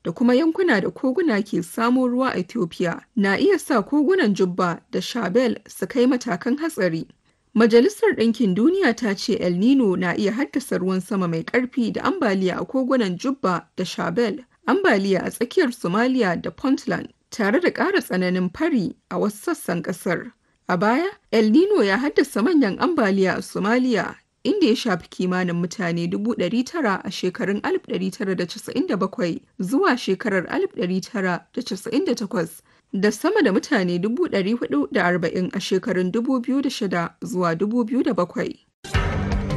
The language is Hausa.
da kuma yankuna da koguna ke samo ruwa a Ethiopia na iya sa kogunan Jubba da Shabelle su kai matakan hatsari. Majalisar Ɗinkin Duniya ta ce El Nino na iya haddasa ruwan sama mai ƙarfi da ambaliya a kogunan Jubba da Shabelle, ambaliya a tsakiyar Somalia da Puntland, tare da ƙara tsananin fari a wasu sassan ƙasar. A baya, El Nino ya haddasa manyan ambaliya a Somalia, inda ya shafi kimanin mutane 900 a shekarun 1997 zuwa shekarar 1998 da sama da mutane 440 a shekarun 2006 zuwa 2007.